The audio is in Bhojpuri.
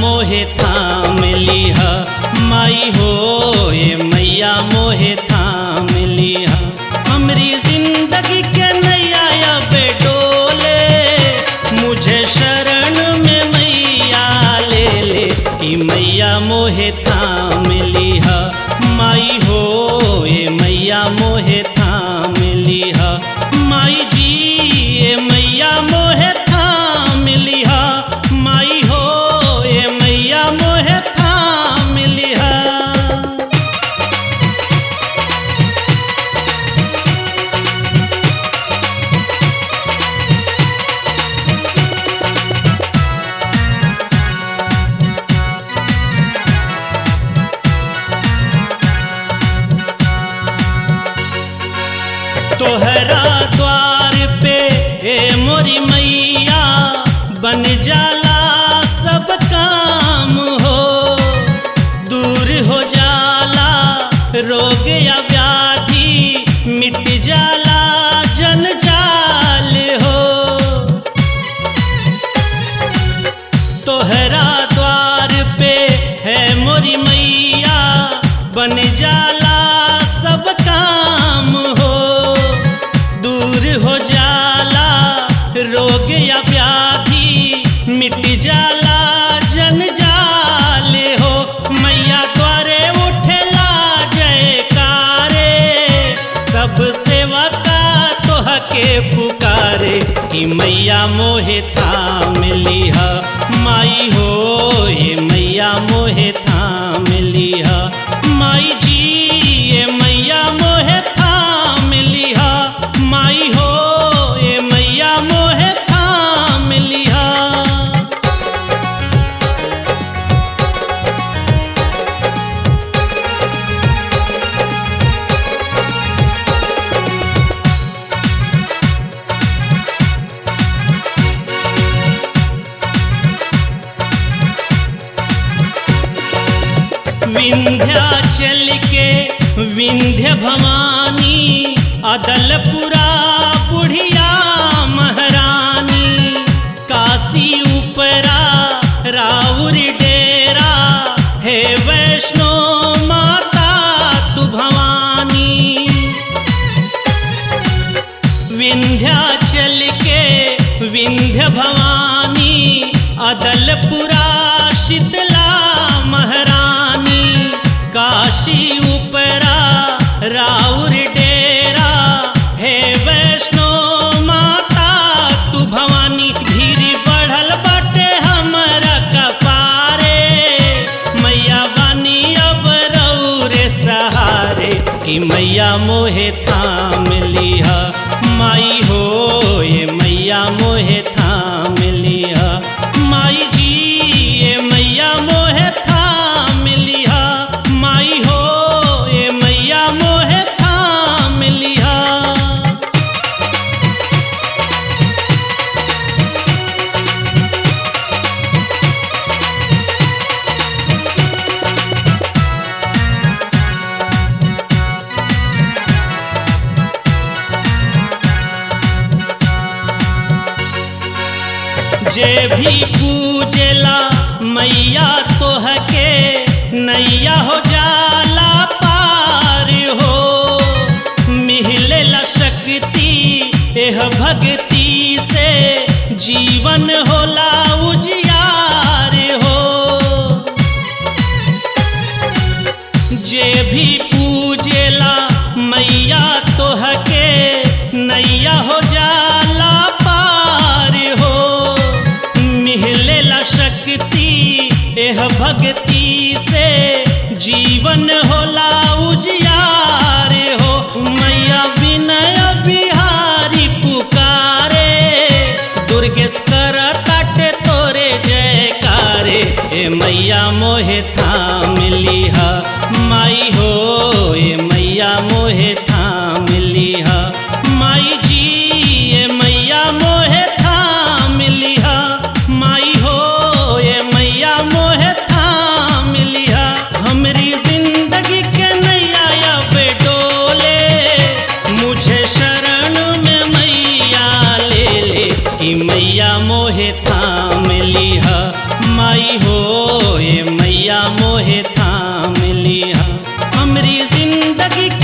मोहे थाम लिहा माई हो ये मैया मोहे थाम लिहा हमरी जिंदगी के नैया अब डोले मुझे शरण में मैया ले ले ई मैया मोहे थाम लिहा माई हो ये मैया मोहे थाम लिहा माई जी ये मैया मोहे थाम लिहा माई हो ये मैया मोहे थाम लिहा तोहरा द्वार पे ए मोरी मैया बन जाला सब काम हो दूर हो जाला रोग या व्याधि मिट जाला जंजाल हो तोहरा द्वार पे है मोरी मैया बन जाला सब काम हो दूर हो जाला रोग या व्याधि मिट जाला जंजाल हो मैया द्वारे उठला जयकारे सब सेवा का तोहके पुकारे कि मैया मोहे थाम लिहा माई हो ये मैया मोहे थाम लिहा माई जी ये मैया मोहे थाम लिहा माई हो ये मैया मोहे थाम लिहा विंध्याचल के विंध्य भवानी अदलपुरा बुढ़िया महारानी काशी उपरा राउर डेरा हे वैष्णो माता तू भवानी विंध्याचल के विंध्य भवानी अदलपुरा शीतला महारानी काशी उपरा राउर डेरा हे वैष्णो माता तू भवानी भीड़ बढ़ल बाटे हमरा कपारे मैया बानी अब रौरे सहारे कि मैया मोहे थाम लिहा माई हो ये मैया मोहे थाम लिहा माई जी ये मैया मोहे थाम लिहा माई हो ये मैया मोहे थाम लिहा जे भी पूजेला मैया तोहके नैया हो जाला पार हो मिहलेला शक्ति एह भक्ति से जीवन होला उजियार हो जे भी पूजेला मैया तोहके नैया हो जाला पार हो मिहलेला शक्ति एह भक्ति से जीवन होला उजियार हो मैया विनय बिहारी पुकारे दुर्गेश कर काटे तोरे जयकारे ए मैया मोहे थाम लिहा माई हो ए मैया मोहे थाम लिहा माई जी ए मैया मोहे थाम लिहा माई हो ए मैया मोहे थाम लिहा हमरी जिंदगी के नैया अब डोले मुझे शरण में मैया ले ले कि मैया मोहे थाम लिहा माई हो हो ए मैया मोहे थाम लिहा हमरी जिंदगी